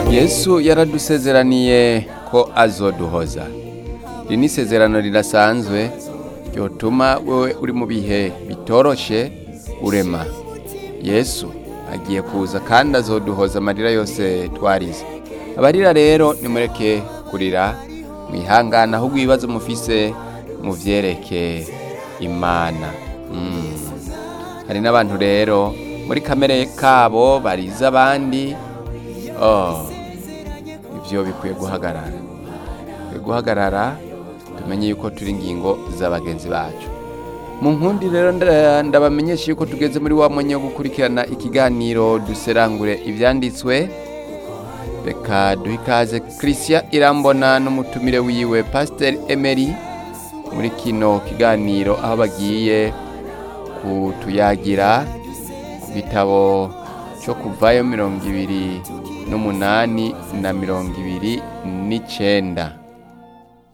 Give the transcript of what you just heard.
yesu yaradusezeraniye ko azoduhoza iri ni isezerano ridasanzwe ryotuma wowe uri mu bihe bitoroshe urema yesu agiye kuza kandi azoduhoza amarira yose twarize abarira rero nimureke kurira mwihangana ahubwo ibibazo mufise muvyereke imana Mm. hari n'abantu rero muri kamere kabo bariza abandi oh. ivyo bikwiye guhagarara bikwiye guhagarara tumenye yuko turi ingingo z'abagenzi bacu mu nkundi rero nda- ndabamenyesha yuko tugeze muri wa mwanya wo gukurikirana ikiganiro duserangure ivyanditswe reka duhe ikaze christian irambona n'umutumire wiwe pasiteri emery muri kino kiganiro aho bagiye kutuyagira ku gitabo cyo kuvayo mirongo ibiri n'umunani na mirongo ibiri n'icenda